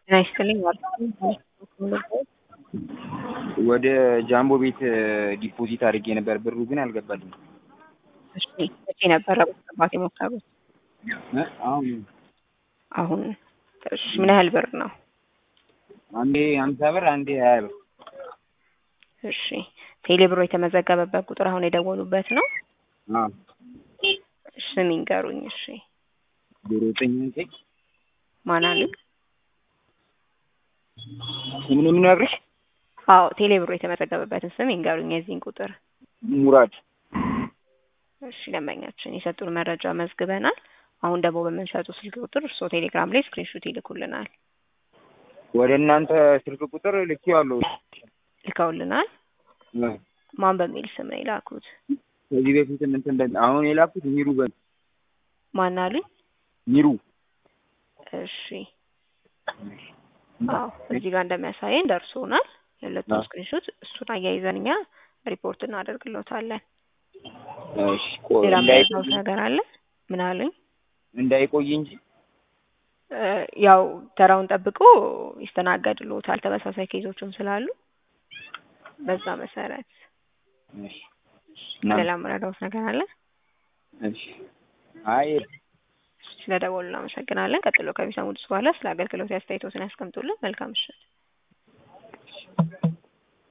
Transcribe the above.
ጤና ይስጥልኝ ወደ ጃምቦ ቤት ዲፖዚት አድርጌ ነበር፣ ብሩ ግን አልገባልኝም። እሺ መቼ ነበረ ማስገባት የሞከሩት? እ አሁን አሁን እሺ ምን ያህል ብር ነው? አንዴ ሀምሳ ብር አንዴ ሀያ ብር። እሺ ቴሌ ብሮ የተመዘገበበት ቁጥር አሁን የደወሉበት ነው? አዎ እሺ ስም ይንገሩኝ። እሺ ዜሮ ዘጠኝ ዘጠኝ ማን አሉኝ? ምን የምነግርሽ አዎ ቴሌ ብሮ የተመዘገበበትን ስም ይንገሩኝ የዚህን ቁጥር። ሙራድ እሺ ደንበኛችን የሰጡን መረጃ መዝግበናል። አሁን ደግሞ በምንሰጡ ስልክ ቁጥር እርስዎ ቴሌግራም ላይ ስክሪንሾት ይልኩልናል። ወደ እናንተ ስልክ ቁጥር ልኬዋለሁ። ልከውልናል። እ ማን በሚል ስም ነው የላኩት? ከዚህ በፊት እንትን በ አሁን የላኩት ሚሩ በ ማን አሉኝ? ሚሩ እሺ አዎ እዚህ ጋር እንደሚያሳየን ደርሶናል። የሁለቱም ስክሪንሾት እሱን አያይዘን እኛ ሪፖርት እናደርግሎታለን። እሺ ቆይ ሌላ እንዳይ የሚያውቁት ነገር አለ? ምን አሉኝ? እንዳይቆይ እንጂ እ ያው ተራውን ጠብቆ ይስተናገድልዎታል። ተመሳሳይ ኬዞችም ስላሉ በዛ መሰረት እሺ ሌላ የምረዳዎት ነገር አለ? እሺ አይ ስለደወሉ እናመሰግናለን። ቀጥሎ ከሚሰሙት በኋላ ስለ አገልግሎት አስተያየቶትን ያስቀምጡልን። መልካም ምሽት።